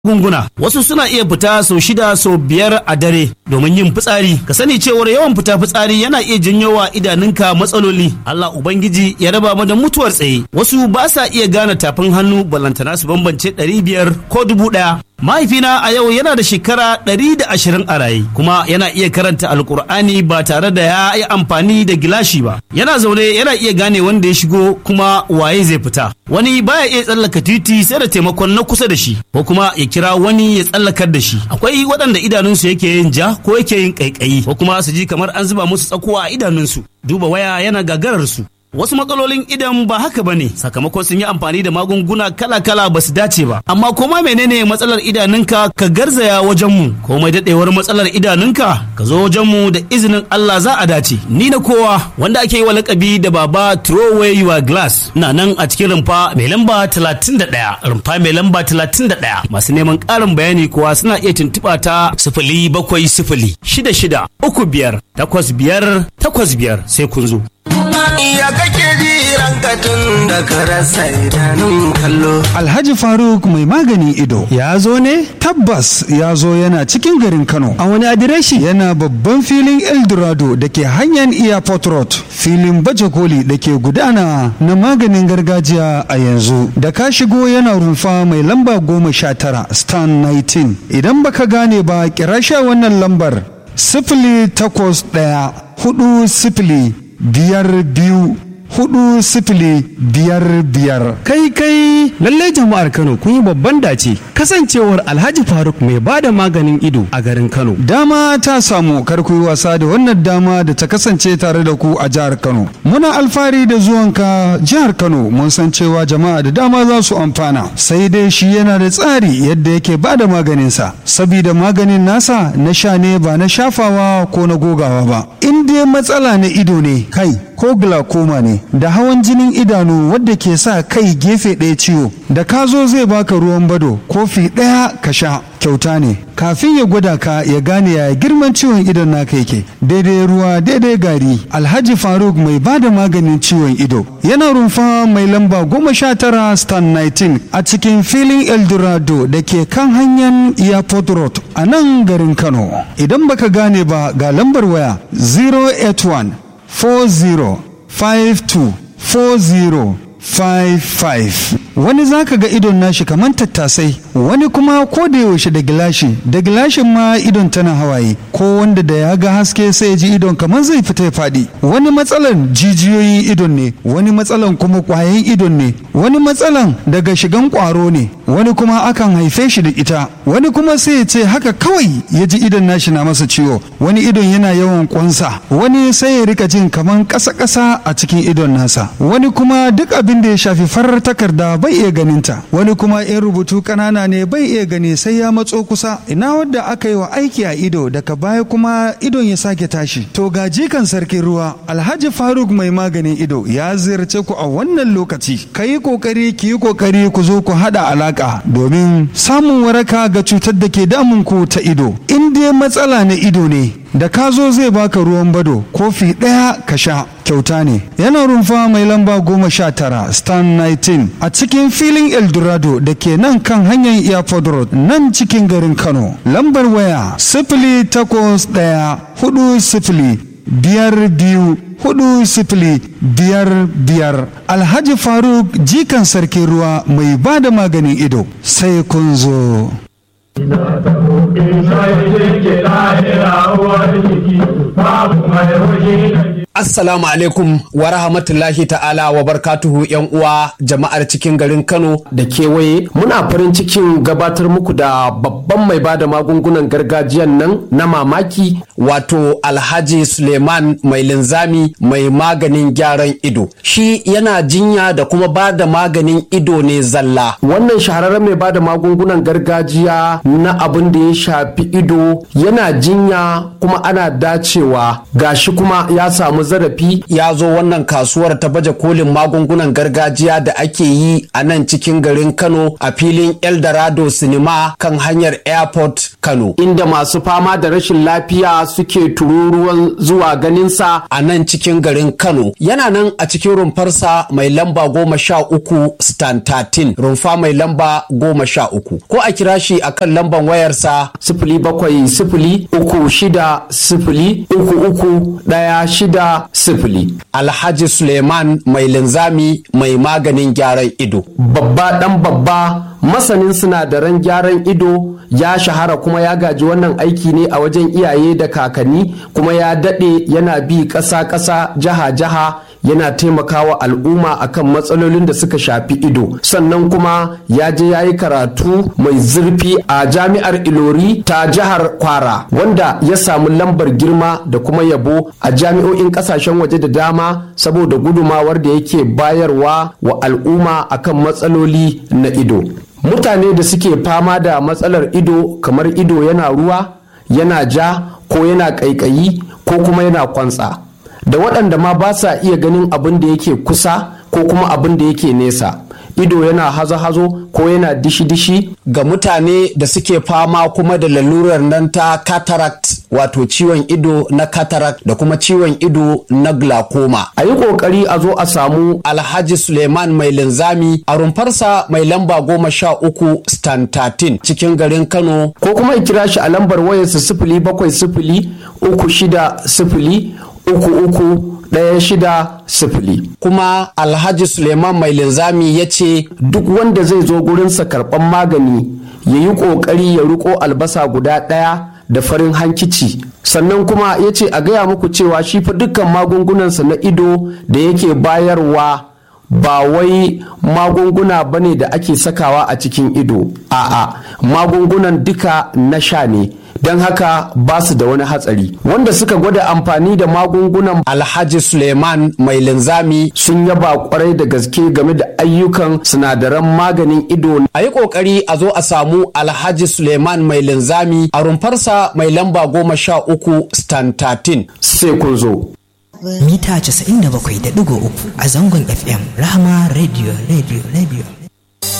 gunguna wasu suna iya fita sau shida sau biyar a dare domin yin fitsari ka sani cewar yawan fita fitsari yana iya janyo wa idanunka matsaloli Allah ubangiji ya raba mu da mutuwar tsaye wasu ba sa iya gane tafin hannu balantana su bambance ɗari biyar ko dubu ɗaya mahaifina a yau yana da shekara ɗari da ashirin a raye kuma yana iya karanta alkur'ani ba tare da ya yi amfani da gilashi ba yana zaune yana iya gane wanda ya shigo kuma waye zai fita wani baya iya tsallaka titi sai da taimakon na kusa da shi ko kuma ya kira wani ya tsallakar da shi akwai waɗanda idanunsu yake yin ja ko yake yin ƙaiƙayi ko kuma su ji kamar an zuba musu tsakuwa a idanunsu duba waya yana gagarar su Wasu matsalolin idan ba haka bane sakamakon sun yi amfani da magunguna kala-kala ba su dace ba. Amma koma menene matsalar idanunka ka garzaya wajen mu komai dadewar matsalar idanunka ka zo wajen mu da izinin Allah za a dace. Ni na kowa wanda ake yi wa lakabi da baba throw away your glass. Na nan a cikin rumfa mai lamba 31 rumfa mai lamba 31 masu neman ƙarin bayani kuwa suna iya tuntuɓa ta sifili bakwai sifili shida shida uku biyar takwas biyar takwas biyar sai kun zo. Iya kake ji ranka tun da ka rasa idanun kallo. Alhaji Faruk mai magani ido ya zo ne? Tabbas ya zo yana cikin garin Kano. A wani adireshi yana babban filin Eldorado da ke hanyar Airport Road. Filin baje koli da ke gudana na maganin gargajiya a yanzu. Da ka shigo yana rumfa mai lamba goma sha tara stan 19. Idan baka gane ba kira sha wannan lambar sifili takwas ɗaya hudu sifili biyar biyu hudu sifili biyar biyar. Kai kai lallai jama'ar Kano kun yi babban dace kasancewar Alhaji Faruk mai ba da maganin ido a garin Kano. Dama ta samu karku yi wasa da wannan dama da ta kasance tare da ku a jihar Kano. Muna alfahari da zuwanka jihar Kano mun san cewa jama'a da dama za su amfana. Sai dai shi yana da tsari yadda yake ba da maganinsa. Sabida maganin nasa na sha ne ba na shafawa ko na gogawa ba. In dai matsala na ido ne kai ko glaucoma ne da hawan jinin idanu wadda ke sa kai gefe ɗaya ciwo da ka zo zai baka ruwan bado kofi ɗaya ka sha kyauta ne kafin ya gwada ka ya gane ya girman ciwon idon naka yake daidai ruwa daidai gari alhaji faruk mai ba da maganin ciwon ido yana rumfa mai lamba goma sha tara stan 19 a cikin filin eldorado da ke kan hanyar airport road a nan garin kano idan baka gane ba ga lambar waya 081 40 52 40 55 wani zaka ga idon nashi kamar tattasai wani kuma ko da yaushe da gilashi da gilashin ma idon tana hawaye ko wanda da ya ga haske sai ya ji idon kamar zai fita ya faɗi wani matsalan jijiyoyin idon ne wani matsalan kuma kwayan idon ne wani matsalan daga shigan kwaro ne wani kuma akan haife shi da ita wani kuma sai ya ce haka kawai ya ji idon nashi na masa ciwo wani idon yana yawan kwansa wani sai ya rika jin kamar ƙasa-ƙasa a cikin idon nasa wani kuma duk abin da ya shafi farar takarda bai iya ganinta wani kuma in rubutu ƙanana ne bai iya gani sai ya matso kusa ina wadda aka yi wa aiki a ido daga baya kuma idon ya sake tashi to ga jikan sarkin ruwa alhaji faruk mai maganin ido ya ziyarce ku a wannan lokaci ka yi kokari ki yi kokari ku zo ku haɗa alaka domin samun waraka ga cutar da ke damun ku ta ido in dai matsala na ido ne da ka zo zai baka ruwan bado kofi ɗaya ka sha kyauta ne yana rumfa mai lamba goma sha tara stan 19 a cikin filin eldorado da ke nan kan hanyar airport road nan cikin garin kano lambar waya sifili takwas ɗaya hudu sifili biyar biyu hudu sifili biyar biyar alhaji faruk jikan sarkin ruwa mai ba da maganin ido sai kun zo Assalamu alaikum wa rahmatullahi ta'ala wa barkatuhu yan uwa jama'ar cikin garin Kano da kewaye muna farin cikin gabatar muku da babban mai bada magungunan gargajiyan nan na mamaki wato Alhaji Suleiman mai linzami mai maganin gyaran ido shi yana jinya da kuma bada maganin ido ne zalla wannan shahararren mai bada magungunan gargajiya na abin da ya shafi ido yana jinya kuma ana dacewa gashi kuma ya samu samu zarafi ya zo wannan kasuwar ta baje kolin magungunan gargajiya da ake yi a nan cikin garin Kano a filin Eldorado Cinema kan hanyar Airport Kano inda masu fama da rashin lafiya suke tururuwan zuwa ganinsa a nan cikin garin Kano yana nan a cikin rumfarsa mai lamba goma sha uku stan 13 rumfa mai lamba goma sha uku ko a kira shi a kan lamban wayarsa sifili bakwai sifili uku shida sifili uku uku ɗaya shida sifili alhaji suleiman mai linzami mai maganin gyaran ido babba ɗan babba masanin sinadaran gyaran ido ya shahara kuma ya gaji wannan aiki ne a wajen iyaye da kakanni kuma ya daɗe yana bi ƙasa-ƙasa jiha-jiha yana taimakawa al'umma akan matsalolin da suka shafi ido sannan kuma ya je ya yi karatu mai zurfi a jami'ar ilori ta jihar kwara wanda ya samu lambar girma da kuma yabo a jami'o'in kasashen waje da dama saboda gudumawar da yake bayarwa wa al'umma akan matsaloli na ido mutane da suke fama da matsalar ido kamar ido yana ruwa yana ja ko yana ƙaiƙayi ko kuma yana kwantsa da waɗanda ma ba sa iya ganin abin da yake kusa ko kuma abin da yake nesa ido yana hazo-hazo ko yana dishi-dishi ga mutane da suke fama kuma da lalurar nan ta cataract wato ciwon ido na cataract da kuma ciwon ido na glaucoma a yi kokari a zo a samu alhaji suleiman mai linzami a rumfarsa mai lamba goma sha uku stan 13 cikin garin kano ko kuma kira shi a lambar wayarsa sifili bakwai sifili uku shida sifili uku uku ɗaya shida sifili kuma alhaji suleiman mai linzami ya ce duk wanda zai zo gurinsa karɓan magani ya yi ƙoƙari ya riko albasa guda ɗaya da farin hankici sannan kuma ya ce a gaya muku cewa shi fa dukkan magungunansa na ido da yake bayarwa ba wai magunguna ba ne da ake sakawa a cikin ido a'a magungunan duka na sha ne don haka ba su da wani hatsari wanda suka gwada amfani da magungunan alhaji suleiman mai linzami sun yaba kwarai da gaske game da ayyukan sinadaran maganin ido a yi kokari a zo a samu alhaji suleiman mai linzami a rumfarsa mai lamba goma sha uku stan 13 sai kun zo mita 97.3 a zangon fm rahama radio radio radio